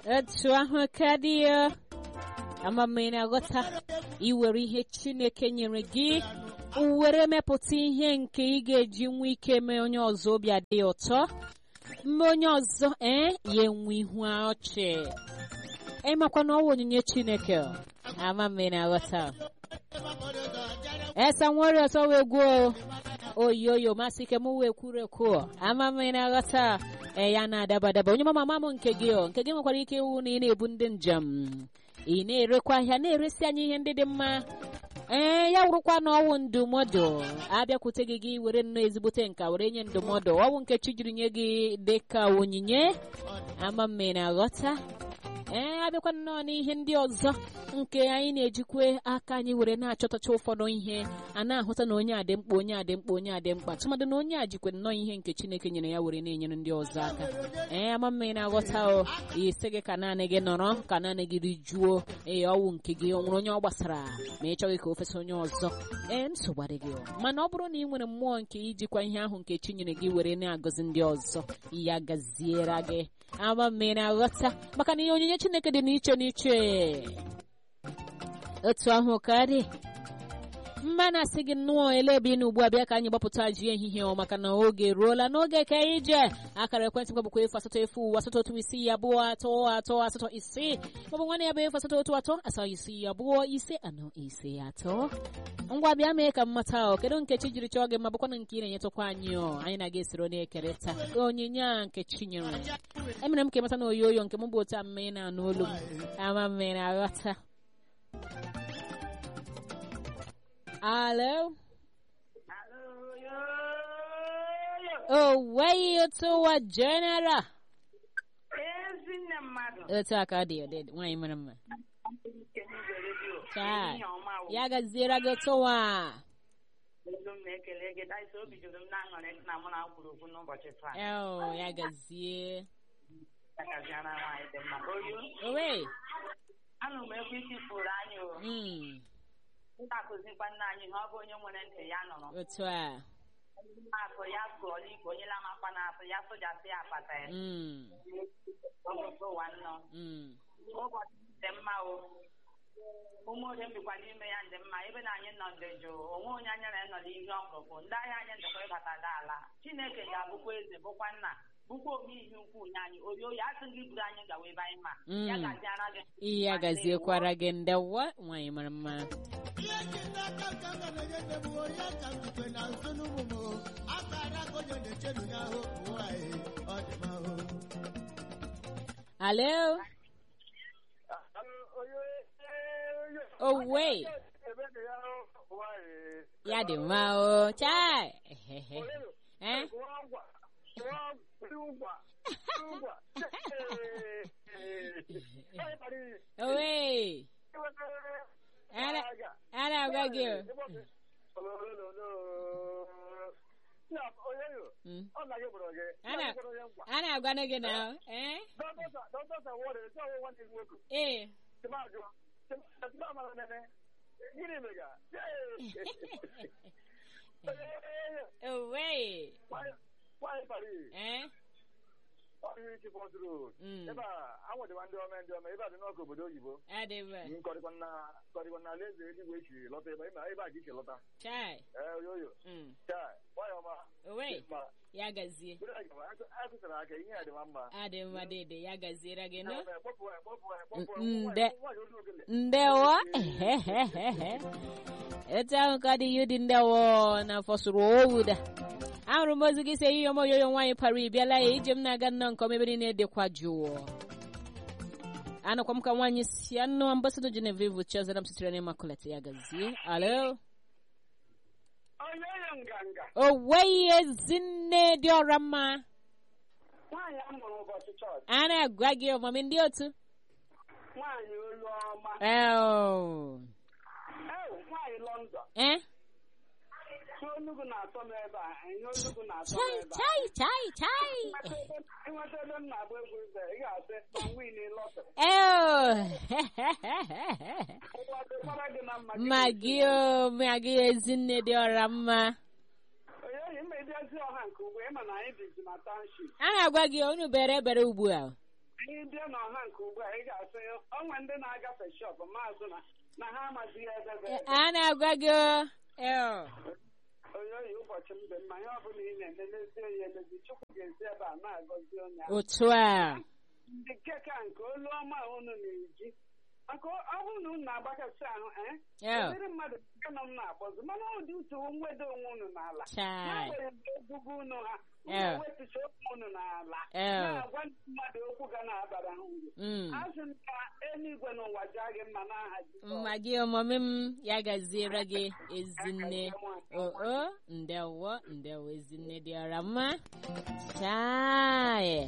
etu ahụ ka dị ya ama m ị na-aghọta iwere ihe chineke nyere gị were mepụta ihe nke ị ga-eji nwee ike mee onye ọzọ obi adị ya ụtọ mme onye ọzọ ee ya enwe ihu ọchị ịmakwa na ọwa onyinye chineke ama m ị na-aghọta esa nwere ọsọ wee gwuo oyoyo masị ike m wee kwuru ekwu ama m ị na-aghọta ee ya na-adaba adaba onye mama m nke gị o nke gị nwekwara ike iwu na ị na-ebu ndị njem ị na-erekwa ahịa na-eresi anyị ihe ndị dị mma ee ya wụrụkwa na ọwụ ndụmọdụ abịakwute gị gị were nnọọ ezigbote nka were nye ndụmọdụ ọwụ nke chi jiri nye gị dị ka onyinye ama m ị na-aghọta ee abịakwa nnọọ n'ihe ndị ọzọ nke anyị na-ejikwe aka anyị were na-achọtacha ụfọdụ ihe a na-ahụta na onye a dị mkpa onye a dị mkpa onye a dị mkpa tụmadị na onye a jikwe nnọọ ihe nke chineke nyere ya were na-enyere ndị ọzọ aka ee ama mma ị na-aghọta o isi gị ka naanị gị nọrọ ka naanị gị rijuo ee ọwụ nke gị ọ nwere onye ọ gbasara ma ị chọghị ka o fesa onye ọzọ ee nsogbu adịghị mana ọ bụrụ na ị nwere mmụọ nke ijikwa ihe ahụ nke chi nyere gị were na-agọzi ndị ọzọ ya gaziere gị ama mma ị na-aghọta maka na ihe onyinye chineke dị n'iche n'iche otu ahụ ka dị mma na-asị gị nnọọ ele ebe ị na ugbu a bịa ka anyị gbapụta ji ehihie ọ maka na oge eruola n'oge ka anyị je akara ekwentị m bụkwa efu asatọ efu asatọ otu isii abụọ atọ atọ asatọ isii maọbụ nwanne ya bụ efu asatọ otu atọ asatọ isii abụọ ise anọ ise atọ ngwa bịa mee ka m mata ọ kedu nke chi jiri chọọ gị ma bụkwana nke ị na-enyetụkwa anyị ọ anyị na-aga esoro na-ekerịta onyinye a nke chi nyere emere m ka ịmata na oyoyo nke m bụ otu amma ị na-anụ olu m ama m ị na-aghọta Hello? Oh, way to a general. Ezinne mmadụ. Otu aka ọ dị ọ dị nwaanyị mara mma. Chaa, ya gaziere gị tụwa. Olu m na-ekele gị daịsa obi juru m na-aṅụrị na mụ na kwuru okwu n'ụbọchị taa. Oh, ya gazie. Agaziara nwaanyị dị mma. Oyo, Owe. anụ m ekwu isi fụrụ anyị o. Mm, M na-akụzikwa nna anyị na ọ bụ onye nwere ntị ya nụrụ. otu a. Akụ ya sụọla igwe onye lamakwa na-asụ ya sụjasị ya akpata ya. Mm, Ọgụgụ ụwa nnọọ. mm, Ụbọchị dị mma o. ụmụ oge mbikwa n'ime ya dị mma ebe na anyị nọ dị jụụ onwe onye anya na nọ n'ihe ọkpụrụkpụ ndị ahịa anyị ndekwa ịbata ala chineke ga-abụkwa eze bụkwa nna bụkwa oge ihe ukwu nye anyị oyi oyi asị gị buru anyị gawa ebe anyị ma ya Mm. gaziara gị ihe ya gaziekwara gị ndewa nwaanyị mara mma. ihe ji n'aka ka m ga na-enye nne m onye ka m jikwe na nso n'ụmụ m o. akara ka onye na-echedu n'ahụ ụmụ nwanyị ọ dị m ahụ Hello? Owe. Ya dị mma o. Chai. Eh? Owe. Ara ara agwa gị o. Mm. Ana ana agwa gị na eh? Eh. Owe. Eh? Mm. ebe a anwụdịwa ndị ọma ndị ọma ebe a dị n'ọkụ obodo oyibo Adịba. nkọrịkwa na kọrịkwa na alaeze eluigwe echi lọta ebe ebe ebe a ka iche lọta Chai. ee oyoyo Mm. taa nwayọ ọma Owe. ma Ya gazie. bụrụ anyị gaba akụsara aka ihe a dịwa mma Adị mma dede ya gaziere gị no. kpọpụ ya kpọpụ ya kpọpụ ya Nde. nwaanyị olu ogele Ndewo. Etu ahụ ka dị yudi ndewo na fọsụrụ owuda. Ahụrụ m ozi gị si eyiyo m oyoyo nwaanyị para ịbịala ya ije m na-aga nnọọ nke ọma ebe niile dịkwa jụụ. Anụkwa m ka nwaanyị si anụ ambasado Genevieve Chazara m sitere n'Immaculate ya gazie. Alo. oyoyo nganga Oweghị ezinne dị ọra mma. nwaanyị a mụrụ ụbọchị chọọchị A na-agwa gị ọmụmị ndị otu. nwaanyị olu ọma Oh. ewu nwaanyị lọndọn Eh? si onugbu na-atọ m ebe a ihe onugbu na-atọ m Chai, ebe a chai, chai, chai. ịnweta ebe m na-agba egwu ibe ị ga-asị ma win lọtịrị Oh. ụwa dịkwara gị na mma ma gị o ma gị ezinne dị ọra mma onye oyi mma ịbịazi ọha nke ugbo ịma na anyị bizi na township a na-agwa gị unu bere ebere ugbu a anyị bịa n'ọha nke ugbu a ị ga-asị onwe ndị na-agafe shọp maazụ na na ha amazighị ebe bụ ebe. a na-agwa gị o. Eh, onye oyi ụbọchị m dị mma ihe ọbụla ị na-eme n'ezie ya emezi chukwu ga-esi ebe a na-agọzi onye ahụ otu a ndị nke ka nke olu ọma unu na-eji maka ọ bụrụ na unu na-agbakasị ahụ ee Eh, ụdịrị mmadụ nke nọ m na-akpọzi mana ụdị usoro mweda onwe unu n'ala chai n'agbanyeghị ogugo unu ha Eh. unu wetụcha okwu unu n'ala Eh. na-agwa ndị mmadụ okwu ga na-abara ha uru Mm. azụ m ka eluigwe n'ụwa jaa gị mma n'aha Jizọs. mma gị ọmụmụ m ya gaziere gị ezinne o o ndewo ndewo ezinne dị ọra mma chai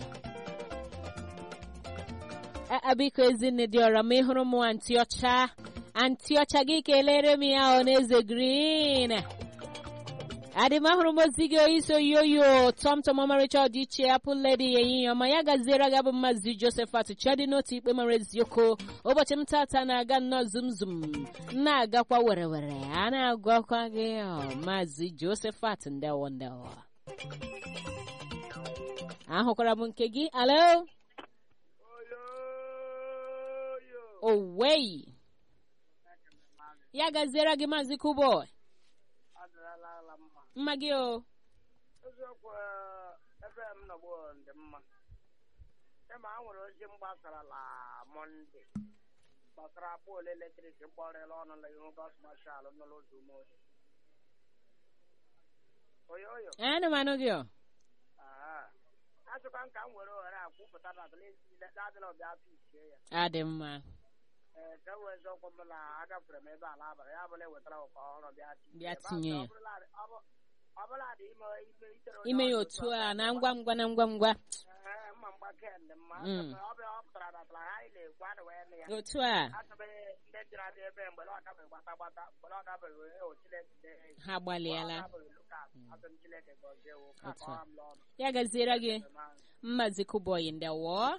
A- a, biko ezinne dị ọra ma ị hụrụ m antị ọcha antị ọcha gị kelere m ya ọ n'eze green adị m ahụrụ m ozi gị iso yoyo tọmtọm ọmarịcha ọdịiche apụl ledi ehihie ọma ya gaziere gị bụ maazị josephat chedi n'otu ikpe mara eziokwu ụbọchị m tata na-aga nnọọ zum zum na-agakwa were were a na-agwakwa gị ọ, maazị josephat ndewo ndewo ahụkwara m nke gị alo owei ya gaziere gị maazị kuboy mma gị o eziokwu ebe m nọgbu dị mma kama a nwere ozi m gbasara na mọnde gbasara poolu eletrik gbọrịla ọnụ na ihu bọs mashal n'ụlọ ụzọ umeohi oyo oyo ana m anụ gị o achọkwa m ka m were ohere a kwupụta na adịla ọbịa pichie ya adị mma ee ka wee eziokwu m na agafere m ebe ala abalị ya bụla ewetara ụkọ ọhụrụ bịa tinye Bịa ya. Ma tinye ya. ọ bụrụla- ọ bụ- ọ bụla dị ime ime itere onye ime ya ọzọ otu otu a aka na mgba- ngwa ngwa na ngwa ngwa Ee, mma mgba ken dị mma Mm. ọ bịa ọ pụtara na tara anyị na-ekwu adị wee nụ ya otu a atụbeghị ndị jiri adị ebe mgbe ọ dabeghị gbata gbata mgbe ọ dabeghị wee o Chineke dị ha gbalịala asị m Chineke gọzie wụ ka Otu a. kọọ m n'ọnụ ya gaziere gị Ma- mmazi kuboyi ndewo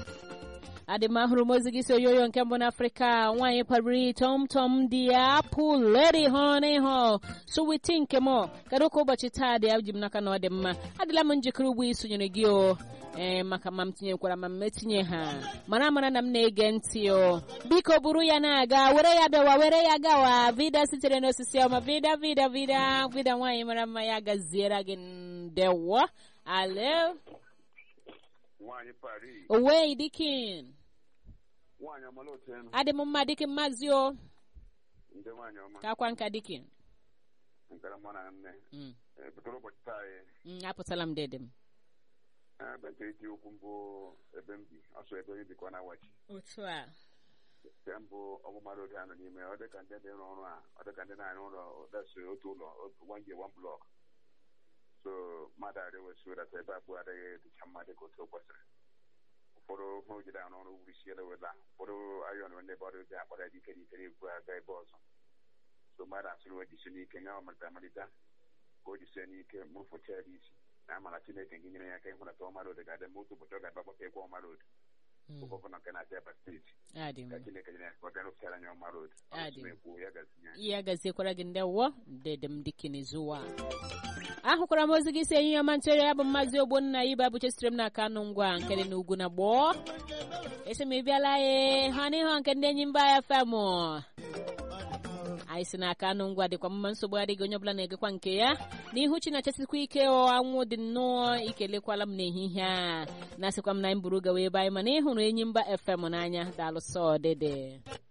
adị m ahụrụ m ozi gị si oyoyo nke mbụ n'afrịka nwaanyị kpariri tọmtọm dị ya apụ ledi hụ n'ihu suwiti nke m kedu ka ụbọchị taa dị ji m n'aka na ọ dị mma adịla m njikere ugbu isonyere gị o ee maka ma m tinyekwara ma m etinye ha mara mara na m na-ege ntị o biko buru ya na-aga were ya bịawa were ya gawa vida sitere n'osisi ọma vida vida vida vida nwaanyị mara mma ya gaziere gị ndewo alo nwaanyị Paris Owei dikin nwaanyị ọmala otu enu adị m mma dikin maazị o ndị nwaanyị ọma ka akwa nka dikin nkara mụ na nne Mm, Eh, butere ụbọchị taa anyị mm, apụtala m dede m ebe nke iti okwu mbụ ebe m bi ọsọ ebe onye bikọ na wachi otu a nke mbụ ọmụmara oge anọ n'ime ọ dịka ndị dị n'ọrụ a ọ dịka ndị na-arụ ụlọ dasi otu ụlọ otu one year one block so mmadụ arị wesi wedata ebe abụọ adịghị dịcha mma dịka otu o kwesịrị ụfọdụ hụ jide arụ ọrụ wurisiela wela ụfọdụ ayọn ndị ebe ọrụ ji akpara ya dike n'ike na-ebu aga ebe ọzọ so mmadụ asịrị wee jisi n'ike nye ọmalite amalite ka o jisie n'ike mụfụcha ya isi na amara chineke gị nyere ya aka ịhụnata ọmara odo ga-adị ma otu ụbọchị ọ ga-agba gbata ekwe ọmara odo Mm, bụ gọvanọ nke na-achị aba steeti adị m ka chineke nyere ya aka ọ bịa rụpụtara anya ọmara odo Adị. ekwu ya gazinye ya gaziekwara gị ndewo dede m dikin zuwa ahụkwara m ozi gị si enyi ya ọma ntụgharị ya bụ mmazi ogbonna ibe abụche sitere m n'aka anụ ngwa nke dị n'ugwu na gboo esi m ịbịala ye ha n'ihu nke ndị enyi mba ya fem anyị si n'aka anụ ngwa dịkwa mma nsogbu adịghị onye ọbụla na-egekwa nke ya n'ihu chi na-achasikwa ike ọ anwụ dị nnọọ ikelekwala m n'ehihie a na-asịkwa m na anyị buru gawa ebe anyị mana ịhụrụ enyi mba fm n'anya daalụ sọ dede